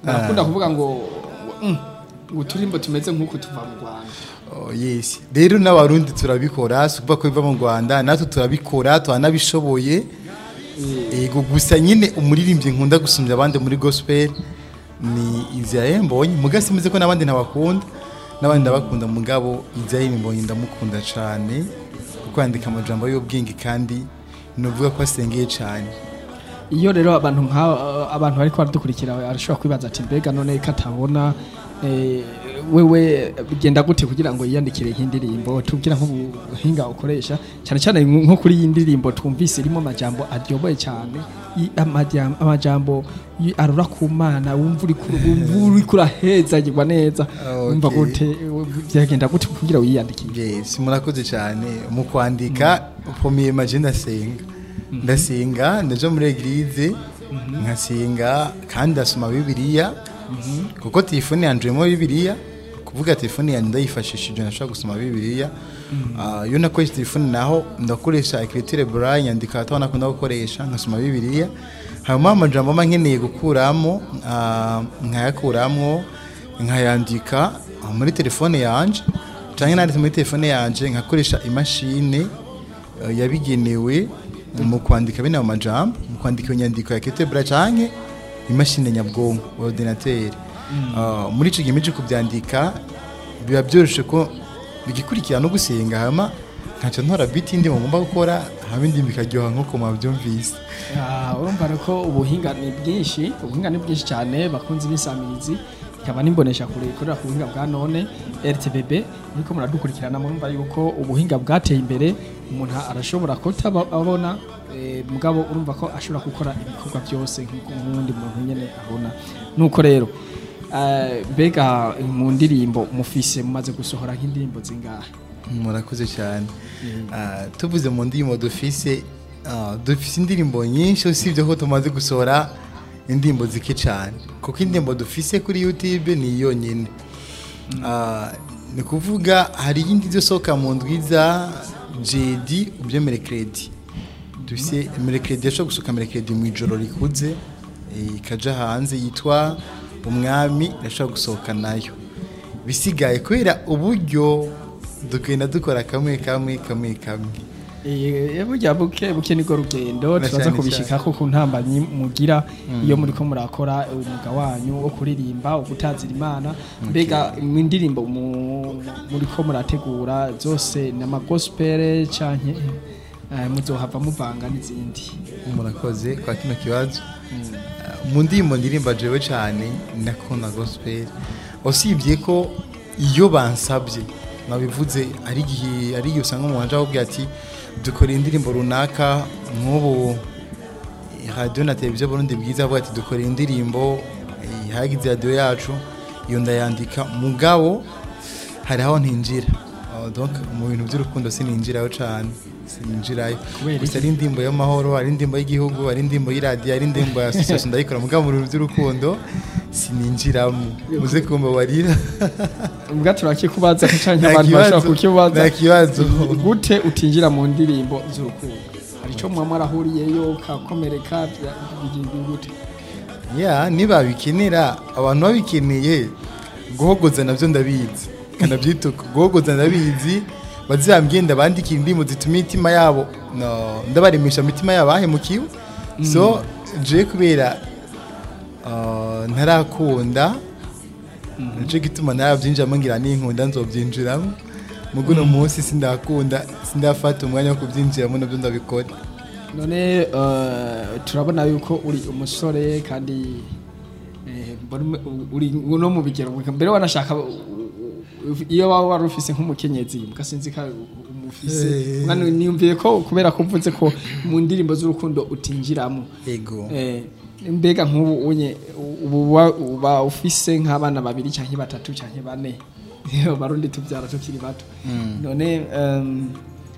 barakunda kuvuga ngo mm, ngo uturimbo tumeze nk'uku tuva mu rwanda Oh, yes rero n'abarundi turabikora si ukuvuga ko biva mu rwanda natwe turabikora turanabishoboye ego gusa nyine umuririmbyi nkunda gusumbya abandi muri gospel ni Israel Mbonyi muga simeze ko n'abandi ntabakunda n'abandi ndabakunda mugabo Israel Mbonyi ndamukunda cyane kuko yandika amajambo y'ubwenge kandi nuvuga ko asengeye cyane iyo rero abantu nka abantu bariko baradukurikira arashobora kwibaza ati mbega none ko atabona eh, wewe bigenda gute kugira ngo yiyandikire nk'indirimbo tubwira nk'ubuhinga ukoresha cyane cyane nko kuri iyi ndirimbo twumvise irimo amajambo aryoboye cyane i- amajam- amajambo y- arura ku mana wumva uri ku- wumva uri kurahezagirwa neza wumva Okay. gute byagenda gute kugira wiyandikire yes murakoze cyane mu kwandika premier maje ndasenga ndasenga ndaja muri eglise nkasenga kandi ndasoma bibiliya kuko telefone yanje irimo bibiliya kuvuga telefone yanjye ndayifashishije nashobora gusoma bibiliya Ah, iyo nakoresha telefone naho ndakoresha ekriture braille nyandika ataho nakunda gukoresha nkasoma bibiliya hanyuma amajambo mba nkeneye gukuramo ah, nkayakuramo nkayandika ah, muri telefone yanje cyangwa nanditse muri telefone yanje nkakoresha imashini eh, yabigenewe mu kwandika bino amajambo mu kwandika iyo nyandiko ya ketebra canke imashini nyabwonko ordinateur Ah, muri ico gihe mije kubyandika biba byoroshe ko bigikurikira no gusenga hama nkaca ntora beat indi ngomba gukora hama indi bikaryoha nkuko mwabyumvise Ah, urumva rero ko ubuhinga ni bwinshi ubuhinga ni bwinshi cyane bakunze ibisamirizi ikaba nimbonesha kure ikorera ku buhinga bwa none RTBB niko muradukurikirana murumva yuko ubuhinga bwateye imbere umuntu arashobora kutababona eh, mugabo urumva ko ashobora gukora ibikorwa byose nk'uko nk'uwundi muntu nyene abona nuko rero eh, mbega mu ndirimbo mufise mumaze gusohora nk'indirimbo zingahe murakoze cyane Ah, tuvuze mu ndirimbo dufise ah, dufise indirimbo nyinshi usibye ko tumaze gusohora indirimbo zike cyane kuko indirimbo dufise kuri youtube ni yonyine Ah, ni kuvuga hari iyindi izosohoka mu ndwiza jedi ubyo merekredi dufise merekredi yashobora gusohoka merekredi mu ijoro rikuze eh, ikaja hanze yitwa umwami irashobora gusohoka nayo bisigaye kubera uburyo dukenda dukora kamwe kamwe kamwe kamwe Eh, burya buke buke niko rugendo Na turaza cyane kubishikako ku ntambanyi mugira iyo muriko murakora umwuga wanyu wo kuririmba wo gutazira imana mbega mu ndirimbo mu- muriko murategura zose ni amagospel canke eh, muzohava muvanga n'izindi murakoze kwa kino kibazo mu ndirimbo ndirimba jewe cyane ndakunda gospel usibye ko iyo bansabye nabivuze ari igihe ari igihe usanga umuntu aje akubwira ati dukora indirimbo runaka nk'ubu radiyo na televiziyo burundi bwiza avuga ati dukora indirimbo eh, hagize radiyo yacu iyo ndayandika mugabo hari aho ntinjira Oh, donc mu bintu by'urukundo sininjirayo cyane sininjirayo Kubera gusa iki? ari indirimbo y'amahoro ari indirimbo y'igihugu ari indirimbo y'iradiyo ari indirimbo ya association ndayikora mugabo mu bintu by'urukundo sininjiramo muze kumbabarira mbwa turakikubaza canke Nta abantu kibazo, bashobora kukibaza nta kibazo. gute utinjira mu ndirimbo z'urukundo hari ico muba mwarahuriyeyo kakomereka bya- bigenda gute ya nibabikenera abantu babikeneye guhogoza nabyo ndabizi kanabyituka guhogoza ndabizi bazambye bandikira indirimbo zituma imitima yabo no, ndabaremesha imitima yabo ahemukiwe so je kubera uh, ntarakunda nico gituma narabyinjiramo ngira ninkunda nzobyinjiramo mugo uno munsi sindakunda sindafata umwanya wo kubyinjiramo nabyo ndabikora none eh, turabona yuko uri umusore kandi eh, mbona uri no mu bigero mbere wanashaka u- u- iyo waba wari ufise nk'umukenyezi mugasinzi ka umufise Eh. mwana niyumviye ko kubera ko mvuze ko mu ndirimbo z'urukundo utinjiramo ego Eh, mbega nk'ubu unye ubu wa- uba ufise nk'abana babiri canke batatu canke bane barundi tubyara tukiri bato none em,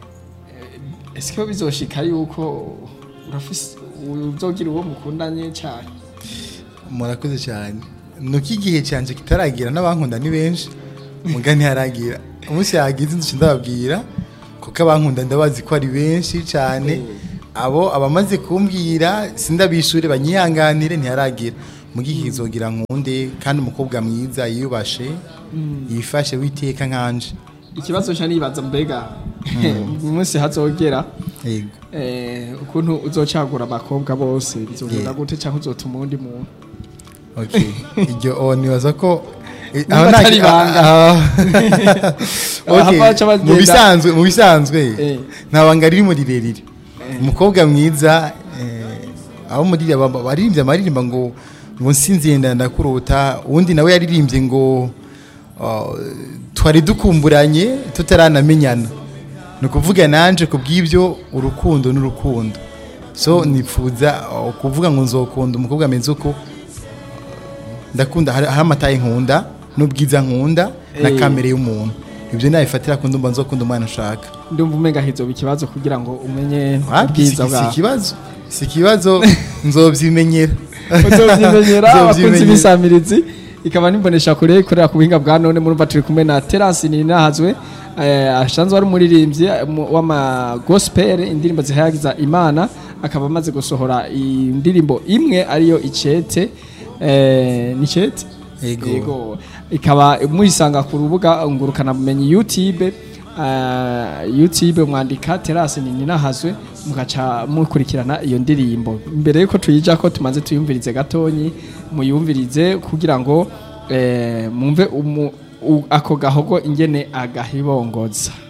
eh, ese ko bizoshika yuko urafise uzogira uwo mukundanye cyane murakoze cyane nuko igihe cyanjye kitaragira n'abankunda ni benshi muga ntiharagira umunsi yagize inzu ndababwira kuko abankunda ndabazi ko ari benshi cyane abo abamaze kumbwira sindabishure banyihanganire ntiharagira mugihe kizogira nkunde kandi umukobwa mwiza yiyubashe yifashe witeka nkanje ikibazo nca nibaza mbega mu munsi hazogera yego eh, ukuntu uzocagura abakobwa bose bizogenda Yeah. gute canke uzotuma uwundi muntu okay iryo oh, nibaza ko eh, Niba aho nta- atari ibanga. ah, ah. Okay, Hava haca bagenda- mu bisanzwe mu bisanzwe Eh. nta banga ririmo rirerire umukobwa mwiza eh, abo muri aba- baririmbye amaririmba ngo ngo nsinziye ndakurota uwundi nawe yaririmbye ngo ah, twari dukumburanye tutaranamenyana ni ukuvuga nanje ku bw'ibyo urukundo n'urukundo so nifuza ah, kuvuga ngo nzokunda umukobwa ameze uko ndakunda hari hari amataye nkunda n'ubwiza nkunda na Eh. kamere y'umuntu ibyo nabifatira ku ndumva nzokunda umwana ushaka ndumva umenga hizoba ikibazo kugira ngo umenye Wapi, si ubwiza si bwawe ikibazo si ikibazo nzobyimenyera uzovyimenyera abakunzi Nzovyimenyera. b'isamirizi ikaba nimbonesha kure ikorera ku buhinga bwa none murumva turi kumwe na terasi ninahazwe eh, asanzwe ari umuririmbyi mu- w'ama gospel indirimbo zihayagiza imana akaba amaze gusohora indirimbo imwe ariyo icete eh, ni icete Yego. yego ikaba muyisanga ku rubuga ngurukana bumenyi youtube uh, youtube mwandika terasi ninahazwe mugaca mukurikirana iyo ndirimbo mbere yuko tuyija ko tumaze tuyumvirize gatonyi muyumvirize kugira ngo eh, mumve umu- u- ako gahogo ingene agahibongoza